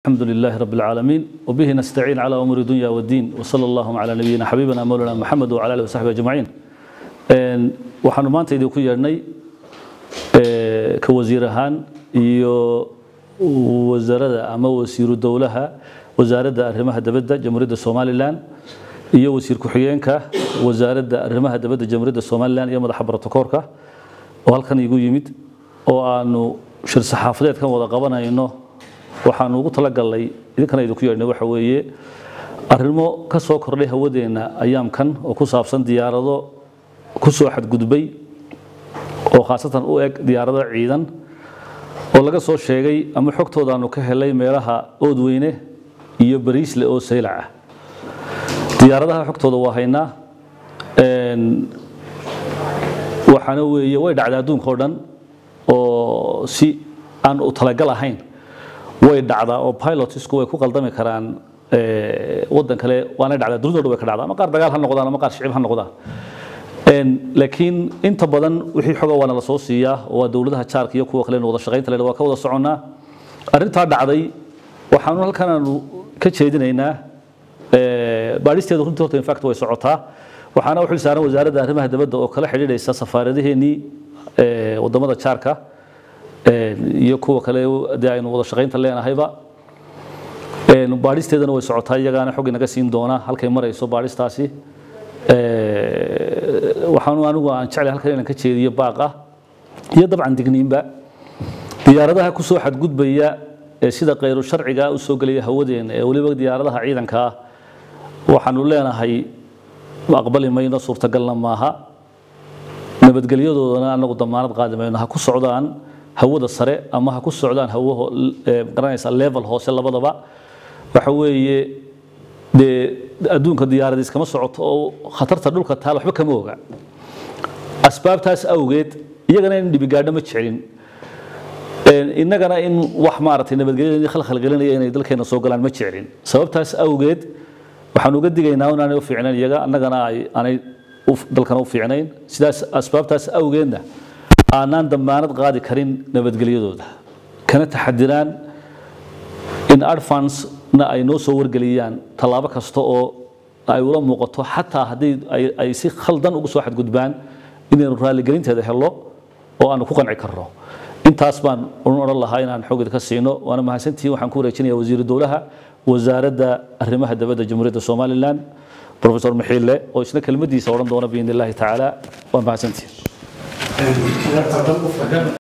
الحمد لله رب العالمين وبه نستعين على أمور الدنيا والدين وصلى الله على نبينا حبيبنا مولانا محمد وعلى آله وصحبه أجمعين waxaanu maanta idinku yeedhnay ka wasiir ahaan iyo wasaaradda ama wasiiru dowlaha wasaaradda arrimaha dabadda jamhuuriyadda somalilan iyo wasiir ku-xigeenka wasaaradda arrimaha dabadda jamhuuriyadda somalilan iyo madaxa brotokoorka oo halkan igu yimid oo aanu shir saxaafadeedkan wada qabanayno waxaanu ugu talagalnay idinkana idinku yeedhnay waxa weeye arrimo ka soo kordhay hawadeenna ayaamkan oo ku saabsan diyaarado ku soo xadgudbay oo khaasatan u eg diyaarado ciidan oo laga soo sheegay ama xogtoodaanu ka helay meelaha oodweyne iyo bariisle oo saylac ah diyaaradaha xogtooda waa haynaa waxaana weeye way dhacdaa adduunka oo dhan oo si aan u talagal ahayn way dhacdaa oo pilotsku way ku qaldami karaan waddan kale waanay dhacdaa dunida o dhan way ka dhacdaa ama qaar dagaal ha noqdaan ama qaar shicib ha noqdaan laakiin inta badan wixii xoga waana la soo siiyaa oo waa dowladaha jaarka iyo kuwa kale wada shaqaynta leh waa ka wada soconnaa arrintaa dhacday waxaanu halkan aanu ka jeedinaynaa baadhisteedu runtii horta infact way socotaa waxaana u xil saaran wasaaradda arrimaha dabadda oo kala xidhiidhaysa safaaradaheennii wadamada jaarka iyo kuwa kale dee aynu wada shaqaynta leenahayba baadhisteedana way socotaa iyagaana xog inaga siin doona halkay marayso baadhistaasi waxaanu anigu aan jeclay halkan inaan ka jeediyo baaqa iyo dabcan digniinba diyaaradaha ku soo xadgudbaya ee sida khayru sharciga u soo gelaya hawadeena ee weliba diyaaradaha ciidanka ah waxaanu leenahay aqbali mayno suurtagalna maaha nabadgelyadoodana anagu damaanad qaadi mayno ha ku socdaan hawada sare ama ha ku socdaan hawo garanaysa level hoose labadaba waxa weeye dee adduunka diyaarad iskama socoto oo khatarta dhulka taal waxba kama oga asbaabtaas awgeed iyagana in dhibigaadho ma jecelin innagana in wax maaragtay nabadgelyada khalkhalgelinaya inay dalkeena soo galaan ma jecelin sababtaas awgeed waxaan uga digaynaa inaanay u fiicnayn iyaga annagana aanay dalkana u fiicnayn sidaas asbaabtaas awgeedna aanaan damaanad qaadi karin nabadgelyadooda kana taxadiraan in advance na ay noo soo wargeliyaan tallaabo kasta oo ay ula muuqato xataa haddii ay si khaldan ugu soo xadgudbaan inaynu raaligelinteeda helo oo aanu ku qanci karno intaas baan odhan lahaa inaan xogid ka siino waana mahadsantihiin waxaan ku wareejinaya wasiiru dowlaha wasaaradda arrimaha dabadda jamhuuriyadda somalilan professor maxiille oo isna kelmadiisa odhan doona biidn illahi tacaala waa mahadsantihiin